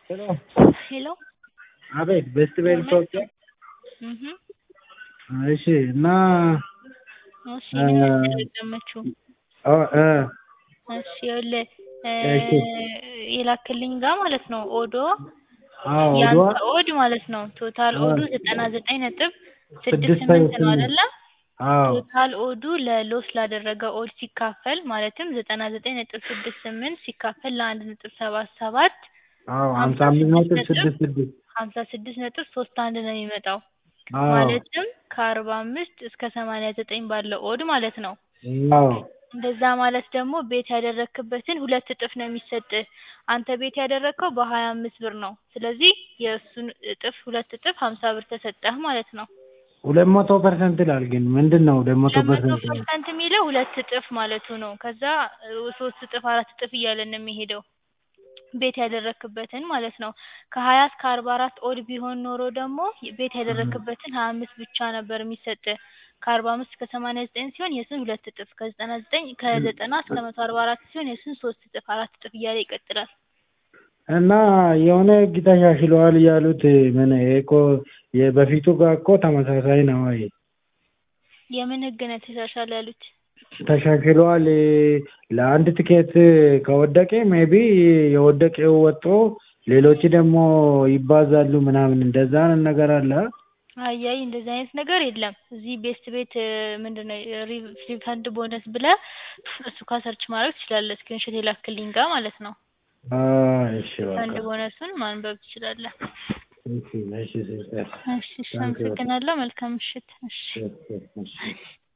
ሄሎ ሄሎ አቤት ቤስት ቤል ኢትዮጵያ እህ እሺ እና እሺ ምን ያስደመችው ኦ እ እሺ ይኸውልህ እሺ የላክልኝ ጋር ማለት ነው ኦዶ አዎ ያንተ ኦዷ ኦድ ማለት ነው ቶታል አዎ ኦዱ ዘጠና ዘጠኝ ነጥብ ስድስት ስድስት ስምንት ነው ስምንት አይደለ? አዎ ቶታል ኦዱ ለሎስ ላደረገ ኦድ ሲካፈል ማለትም ዘጠና ዘጠኝ ነጥብ ስድስት ስምንት ሲካፈል ለአንድ ነጥብ ሰባት ሰባት አዎ ሀምሳ ሀምሳ አምስት ስድስት ነጥብ ነጥብ ስድስት ስድስት ሀምሳ ስድስት ነጥብ ሶስት አንድ ነው የሚመጣው አዎ ማለትም ከአርባ አምስት እስከ ሰማንያ ዘጠኝ ባለው ኦድ ማለት ነው። አዎ እንደዛ ማለት ደግሞ ቤት ያደረክበትን ሁለት እጥፍ ነው የሚሰጥህ። አንተ ቤት ያደረግከው በሀያ አምስት ብር ነው። ስለዚህ የእሱን እጥፍ ሁለት እጥፍ ሀምሳ ብር ተሰጠህ ማለት ነው። ሁለት መቶ ፐርሰንት ይላል ግን ምንድን ነው ሁለት መቶ ሁለት መቶ ፐርሰንት ፐርሰንት የሚለው ሁለት እጥፍ ማለቱ ነው። ከዛ ሶስት እጥፍ አራት እጥፍ እያለ ነው የሚሄደው ቤት ያደረክበትን ማለት ነው። ከሀያ እስከ አርባ አራት ኦድ ቢሆን ኖሮ ደግሞ ቤት ያደረክበትን ሀያ አምስት ብቻ ነበር የሚሰጥህ። ከአርባ አምስት እስከ ሰማንያ ዘጠኝ ሲሆን የእሱን ሁለት እጥፍ ከዘጠና ዘጠኝ ከዘጠና እስከ መቶ አርባ አራት ሲሆን የእሱን ሶስት እጥፍ አራት እጥፍ እያለ ይቀጥላል። እና የሆነ ህግ ተሻሽለዋል ያሉት ምን ይሄ እኮ የበፊቱ ጋር እኮ ተመሳሳይ ነው ወይ የምን ህግ ነው ተሻሻለ ያሉት? ተሻሽለዋል ለአንድ ትኬት ከወደቀ ሜቢ የወደቀው ወጥቶ ሌሎች ደግሞ ይባዛሉ ምናምን እንደዛ አይነት ነገር አለ አይ አይ እንደዚህ አይነት ነገር የለም። እዚህ ቤስት ቤት ምንድን ነው ሪፈንድ ቦነስ ብለህ እሱ ጋር ሰርች ማድረግ ትችላለህ። ስክሪንሾት የላክልኝ ጋር ማለት ነው። አይ እሺ በቃ ሪፈንድ ቦነሱን ማንበብ ትችላለህ። እሺ እሺ ሲስተር እሺ እሺ አመሰግናለሁ። መልካም ምሽት። እሺ እሺ እሺ